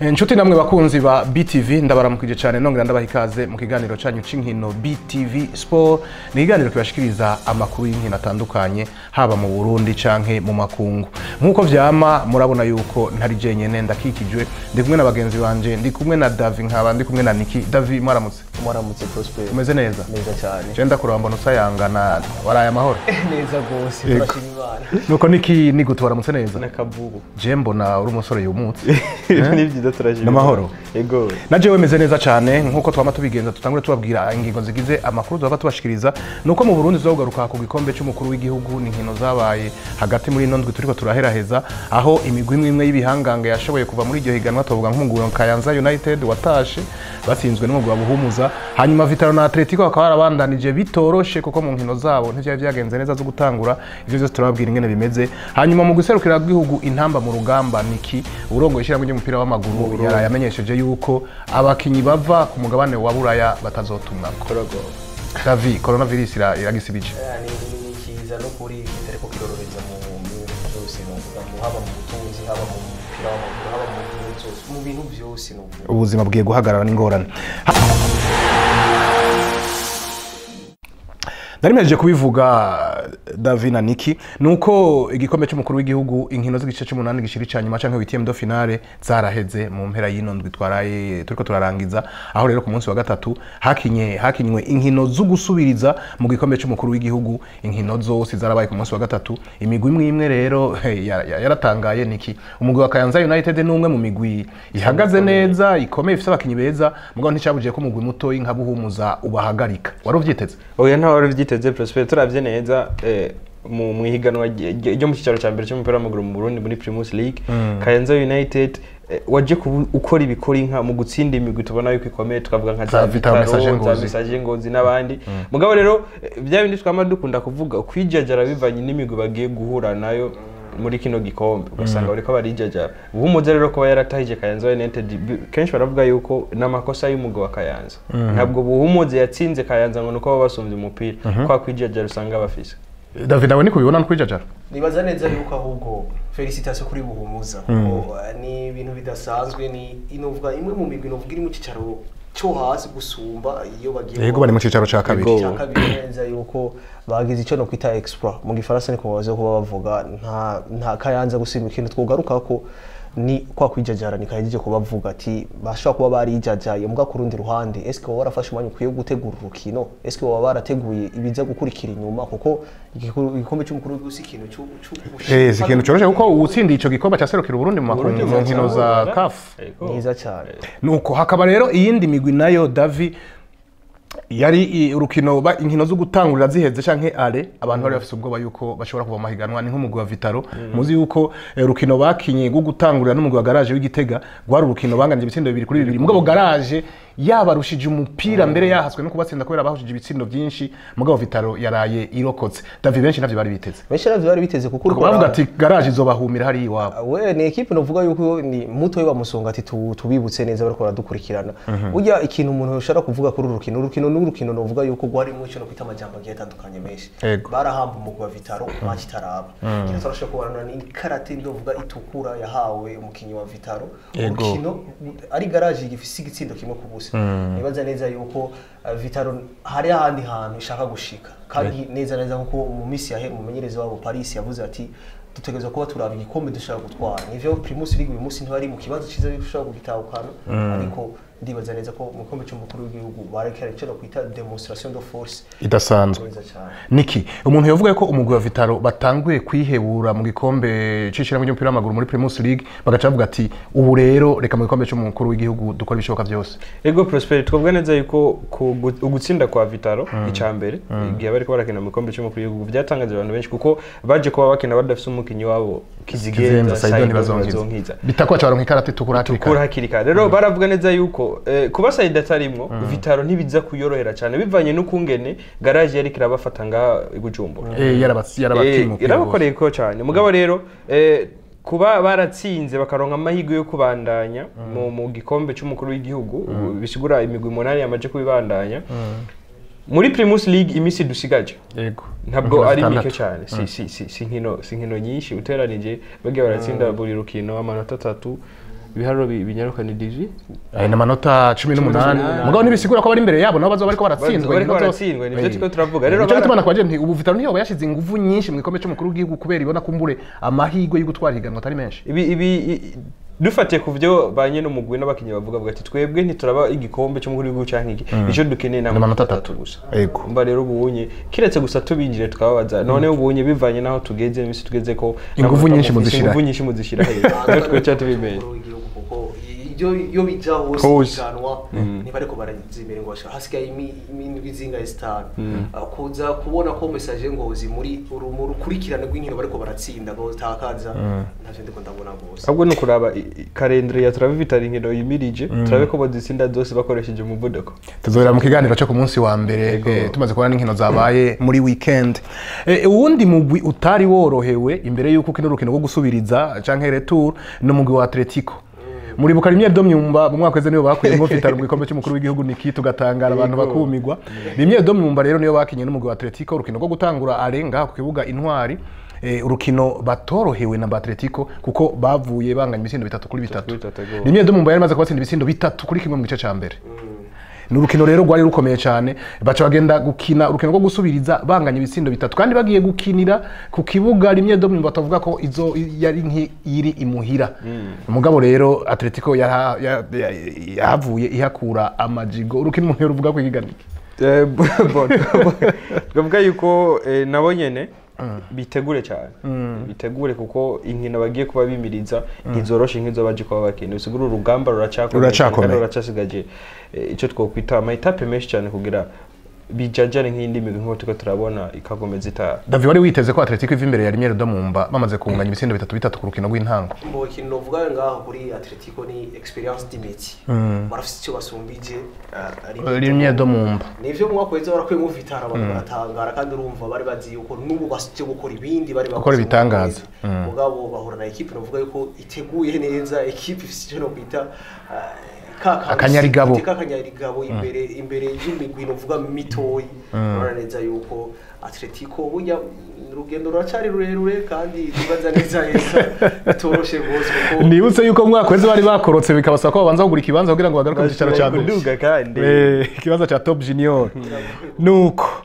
inshuti namwe bakunzi ba btv ndabaramukije cyane nongera ndabaha ikaze mu kiganiro cyanyu cy'inkino btv sport ni ikiganiro kibashikiriza amakuru y'inkino atandukanye haba mu burundi canke mu makungu nk'uko vyama murabona yuko ntari jenyene ndakikijwe ndi kumwe na bagenzi banje ndi kumwe na davi nkaba ndi kumwe na niki davi mwaramutse mwaramutse prosper umeze neza neza cyane je ndakuraba mbona usayangana waraye amahoro neza rwose Yego. turashima imana nuko niki nigutu waramutse neza n'akavubu je mbona uri umusore yumutse ni byiza turashima N'amahoro. yego na jewe meze neza cyane nk'uko twama tubigenza tutangure tubabwira ingingo zigize amakuru tuba tubashikiriza ni uko mu burundi tuzogaruka ku gikombe cy'umukuru w'igihugu ni inkino zabaye hagati muri ino ndwi turiko turaheraheza aho imigwi imwe imwe y'ibihangange yashoboye kuva muri iryo higanwa tuvuga nk'umugwi wa kayanza united watashe batsinzwe n'umugwi wa buhumuza hanyuma vitaro na atletico bakaba barabandanije bitoroshe kuko mu nkino zabo ntivyari vyagenze neza zo gutangura ivyo vyose turababwira ingene bimeze hanyuma mu guserukira bw'igihugu intamba mu rugamba niki urongoye ishyirahamwe ry'umupira w'amaguru yaraye amenyesheje yuko abakinyi bava ku mugabane wa buraya batazotumwa korogo davi coronavirus ira- iragisibije ni ni kiza no kuri kitariko kirororeza mu mu bintu byose no kuvuga mu haba mu butunzi haba mu mupira w'amaguru haba mu bintu byose mu bintu byose no kuvuga ubuzima bwiye guhagarara n'ingorane nari mpejeje kubivuga davi na niki ni uko igikombe cy'umukuru w'igihugu inkino z'igice cy'umunani gishiri cya nyuma cyangwa witiyemu do finale zaraheze mu mpera y'ino ndwi twaraye turiko turarangiza aho rero ku munsi wa gatatu hakinye hakinywe inkino zo gusubiriza mu gikombe cy'umukuru w'igihugu inkino zose zarabaye ku munsi wa gatatu imigwi imwe imwe rero hey, ya- ya- yaratangaye niki umugwi wa kayanza united ni umwe mu migwi ihagaze neza ikomeye ifite abakinyi beza mugabo nticyabugiye ko umugwi mutoyi nka buhumuza ubahagarika wari uvyiteze oya ntawe wari ubyiteze prosper turabye neza eh, mu mu ihiganwa rye- rye- ryo mu cyicaro cya mbere cy'umupira w'amaguru mu burundi muri primus league kayanza united eh, waje kubu- ukora ibikora inka mu gutsinda imigwi tubona yuko ikomeye tukavuga nka Za za Vitaro, vitaro Message za Ngozi. mesaje ngozi n'abandi mugabo rero eh, bya bindi twama dukunda kuvuga kwijajara bivanye n'imigwi bagiye guhura nayo muri kino gikombe ugasanga bariko barijajara buhumuza rero kuba yaratahije kayanza united bi- kenshi baravuga yuko n'amakosa y'umugwi wa kayanza ntabwo buhumuza yatsinze kayanza ngo nuko baba basumbye umupira kwa kwijajara usanga bafise davi nawe niko ubibona nkwijajara nibaza neza yuko ahubwo felicitation kuri buhumuza kuko eh, ni ibintu bidasanzwe ni inovuga imwe mu migwi novuga iri mu cyicaro cyo hasi gusumba iyo bagiye yego bari mu cicaro ca kabiri Yego. cya kabiri neza yuko bagize icyo no kwita exploit mu gifaransa niko baza kuba bavuga nta nta kayanza gusimba ikintu twogaruka ko ni kwa kwijajara ni kahejeje kubavuga ati bashobora kuba barijajaye muga ku rundi ruhande eske baba barafashe umwanya ukwiye wo gutegura urukino eske baba barateguye ibiza gukurikira inyuma kuko igiku- igikombe cy'umukuru w'igihugu si ikintu cyo Eh, si ikintu coroshe kuko uwutsindiye ico gikombe caserukira uburundi mu makungu mu nkino za kafu mwiza cyane nuko hakaba rero iyindi migwi nayo davi yari i- urukino ba- inkino zo gutangurira ziheze canke ale abantu bari bafise ubwoba yuko bashobora kuva mu mahiganwa ni nk'umugwi wa vitaro muzi yuko eh, urukino bakinye rwo gutangurira n'umugwi wa garaje w'igitega rwari urukino banganije ibitsindo bibiri kuri bibiri mugabo garaje yabarushije umupira mbere yahaswe no kubatsinda kubera bahushije ibitsindo byinshi mugabo vitaro yaraye irokotse davi benshi navyo bari biteze benshi navyo bari biteze kuko uriko bavuga bara- ati garaje izobahumira hariya iwabo we ni ekipe novuga yuko ni muto we bamusonga ati tu- tubibutse neza bariko baradukurikirana burya ikintu umuntu yoshobora kuvuga kuri uru rukino urukino ni urukino novuga yuko rwarimo ico no kwita amajambo agiye atandukanye menshi Yego. barahamba umugwi wa vitaro match itaraba kino turashobora kubona ni karate ndovuga itukura yahawe umukinyi wa vitaro Yego. urukino ari garaje gifise igitsindo kimwe ku busa nibaza neza yuko uh, vitaro hari ahandi hantu ishaka gushika kandi neza neza nkuko mu minsi yahera umumenyereza wabo paris yavuze ati dutegerezwa kuba turaba igikombe dushaka gutwara nivyo primus league uyu munsi ntibari mu kibazo cyiza yuko ushobora kugitahukana ariko ndibaza neza ko mu gikombe cy'umukuru w'igihugu barekera icyo kwita demonstration de force idasanzwe nziza cyane niki umuntu yavuga ko umugwi wa vitaro batanguye kwihebura mu gikombe c'ishyirahamwe ry'umupira w'amaguru muri primus league bagaca bavuga ati ubu rero reka mu gikombe c'umukuru w'igihugu dukora ibishoboka byose ego prosper twavuga neza yuko ku gu- ugutsinda kwa vitaro icya mbere igihe bariko barakina mu gikombe cy'umukuru w'igihugu byatangaje abantu benshi kuko baje kuba bakina badafise umukinyi wabo kizenza kizigenza saido Saido ntibazonkiza ntibazonkiza bitakwaca baronka ikarata itukura hakiri kuri kare hakiri kare rero baravuga neza yuko eh, kuba sayida atarimwo vitaro ntibiza kuyorohera cyane bivanye n'ukungene garaje yariko irabafata ngaha i bujumbura Eh, yarabats- yarabatimukiye irabakoreye ko cyane mugabo rero eh, kuba baratsinze bakaronka amahirwe yo kubandanya mu, mu gikombe cy'umukuru w'igihugu bisigura imigwi umunani yamaje kubibandanya muri primus league iminsi dusigaje yego ntabwo Inkino ari zitandatu. mike cyane si si si si nkino si nkino nyinshi uteranije bagiye baratsinda buri rukino amanota atatu ibiharuro bi- binyaruka ni divi Aya ni amanota cumi n'umunani mugabo ntibisigura ko bari imbere yabo nabo bazoba bariko baratsindwa bariko inkino zose. baratsindwa nivyo Eh. turiko turavuga rero Nico bara- gituma nakwaje nti ubu Vitaro ntiyoba yashize inguvu nyinshi mu gikombe c'umukuru w'igihugu kubera ibona kumbure amahirwe yo gutwara ihiganwa atari menshi ibi ibi i- dufatiye ku byo ba nyene umugwi n'abakinnyi bavuga bavuga ati twebwe ntituraba igikombe cy'umukuru w'igihugu canke iki icyo dukeneye ni amanota amanota atatu. atatu gusa Ego. mba rero ubunye kiretse gusa tubinjire tukababaza none ubunye bivanye naho tugeze imisi tugeze ko Inguvu n'amanota nyinshi mufise, muzishira inguvu nyinshi muzishira hejuru Nivyo twoca tubimenye Umukuru w'igihugu kuko iyo iyo bija hose Hose. iganwa ntibariko barazimera ngo bashaka hasigaye imi- imindwi zingahe zitanu Ah, kuza kubona ko message ngozi muri uru mu rukurikirane rw'inkino bariko baratsinda ngo zitakaza ntavyo ndiko ndabona rwose ahubwo ni ukuraba i- i- kalendere ya turabe vitara inkino yimirije turabe ko bazitsinda zose bakoresheje umuvuduko tuzobera mu kiganiro cyo ku munsi wa mbere eh, tumaze kubona n'inkino zabaye muri weekend Eh, uwundi mugwi utari worohewe imbere y'uko kino rukino rwo gusubiriza canke retour ni umugwi wa Atletico muribuka rimwe do myumba mu mwaka weze niyo bakuyemo Vitaro mu gikombe cy'umukuru w'igihugu niki tugatangara abantu Yego. bakumigwa rimwe do myumba rero niyo bakinye n'umugwi wa Atletico urukino rwo gutangura arenga ku kibuga intwari eh, urukino batorohewe na Atletico kuko bavuye banganya ibisindo bitatu kuri bitatu kuri bitatu, yego. rimwe do myumba yari imaze kubatsinda ibisindo bitatu kuri kimwe mu gice ca mbere ni urukino rero rwari rukomeye cyane baca bagenda gukina urukino rwo gusubiriza banganya ibitsindo bitatu kandi bagiye gukinira ku kibuga rimwe do myumba batavuga ko izo yari nk'iri imuhira umugabo rero atletico yaha- ya- ya- yahavuye ihakura amajigo urukino umuntu ruvuga ko ihiganike Eh, bo- bo- twavuga yuko eh, nabo nyene bitegure cyane bitegure kuko inkino bagiye kuba bimiriza ntizoroshe nk'izo baje kuba bakina bisigura urugamba ruracakomeye Ruracakomeye. kandi ruracasigaje eh, icyo twokwita amayitape menshi cyane kugira bijajane nk'indi migwi nk'uko turiko turabona ikagomeza itaha davi wari witeze ko atletico iva imbere ya rimwe do mumba bamaze kunganya ibitsindo bitatu bitatu ku rukino rw'intango mu kintu novuga ngaho kuri Atletico ni experience d'imiti barafite icyo basumbije ah, ari- rimwe do mumba nivyo mu mwaka weza barakuyemo vitara abantu baratangara kandi urumva bari bazi yuko n'ubu basije gukora ibindi bari Gukora ibitangaza. bakoze mugabo bahura na ekipe novuga yuko iteguye neza ekipe ifite icyo nokwita ah, ka kantu Akanyarigabo. ifite kakanyarigabo imbere imbere y'imigwi novuga mitoyi urabona neza yuko Atletico burya urugendo ruracari rurerure kandi tubaza neza neza bitoroshe rwose kuko nibutse yuko mu mwaka weze bari bakorotse bikabasaba ko babanza kugura ikibanza kugira ngo bagaruke mu cyicaro cya mbere kuduga kandi Eh, ikibanza cya top junior nuko